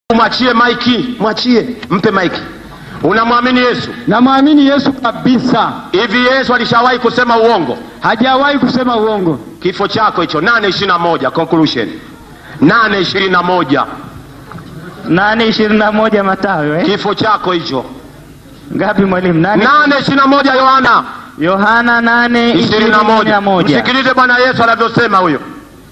Mwachie maiki, mwachie, mpe maiki. Unamwamini Yesu? Namwamini Yesu kabisa, Hivi Yesu alishawahi kusema uongo? hajawahi kusema uongo. Kifo chako hicho, nane ishirini na moja conclusion, nane ishirini na moja nane ishirini na moja Mathayo eh? kifo chako hicho, Ngapi mwalimu? Nane nane ishirini na moja Yohana Yohana nane ishirini na moja. Msikilize Bwana Yesu anavyosema huyo,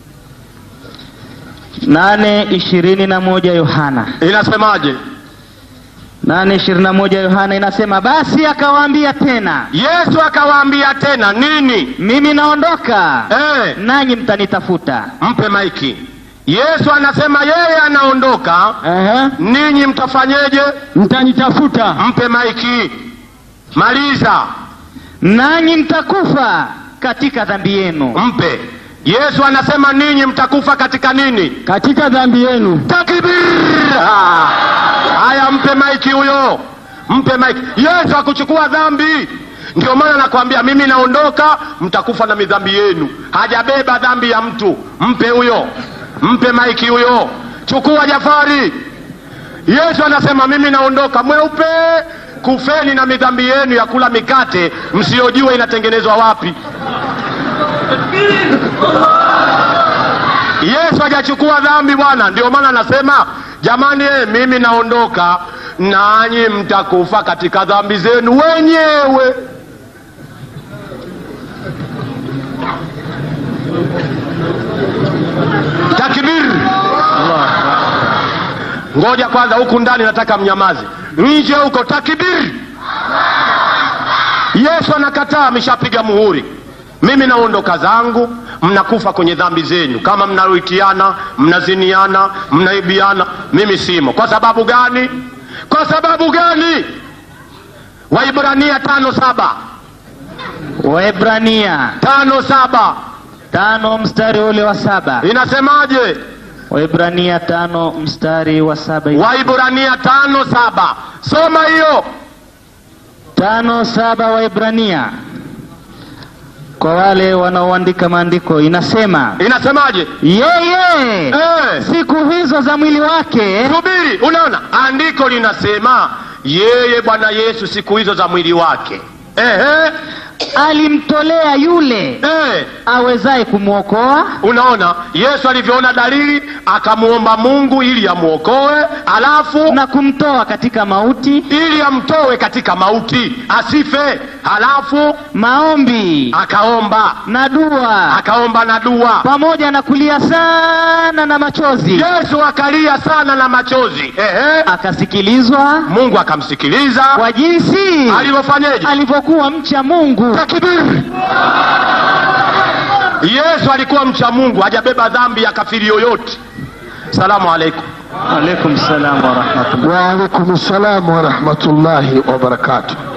nane ishirini na moja Yohana inasemaje? nane ishirini na moja Yohana inasema, basi akawaambia tena, Yesu akawaambia tena nini? mimi naondoka, Eh, nanyi mtanitafuta. mpe maiki. Yesu anasema yeye anaondoka, Ehe, ninyi mtafanyeje? mtanitafuta, Mpe maiki, maliza, nanyi mtakufa katika dhambi yenu. mpe. Yesu anasema ninyi mtakufa katika nini? katika dhambi yenu. Takbir! Ah, Haya, mpe maiki huyo, mpe maiki. Yesu hakuchukua dhambi, ndio maana nakwambia mimi naondoka, mtakufa na midhambi yenu. Hajabeba dhambi ya mtu, mpe huyo, mpe maiki huyo. Chukua Jafari. Yesu anasema mimi naondoka, mweupe, kufeni na midhambi yenu ya kula mikate msiyojua inatengenezwa wapi. Yesu hajachukua dhambi bwana, ndio maana anasema jamani, eh, mimi naondoka, nanyi mtakufa katika dhambi zenu wenyewe. Takbir! Ngoja kwanza, huku ndani nataka mnyamaze, nje huko takbir! Yesu anakataa, ameshapiga muhuri. Mimi naondoka zangu, mnakufa kwenye dhambi zenyu, kama mnaruitiana, mnaziniana, mnaibiana, mimi simo. Kwa sababu gani? Kwa sababu gani? Waibrania tano saba Waebrania tano saba tano mstari ule wa saba inasemaje? Waebrania tano mstari wa saba Waibrania tano saba soma hiyo. tano saba Waebrania kwa wale wanaoandika maandiko inasema Inasemaje? yeye Eh. siku hizo za mwili wake Subiri, unaona andiko linasema yeye Bwana Yesu siku hizo za mwili wake ehe, alimtolea yule eh. awezaye kumwokoa Unaona Yesu alivyoona dalili akamuomba Mungu ili amwokoe, alafu na kumtoa katika mauti, ili amtoe katika mauti asife, halafu maombi akaomba na dua akaomba na dua. pamoja na kulia sana na machozi, Yesu akalia sana na machozi ehe, akasikilizwa Mungu akamsikiliza kwa jinsi alivyofanyeje? alivyokuwa mcha Mungu. Takbir! Yesu alikuwa mcha Mungu, hajabeba dhambi ya kafiri yoyote. Salamu alaikum. Alaikum salam wa rahmatullah. Wa alaikum salam wa rahmatullahi wa barakatuh.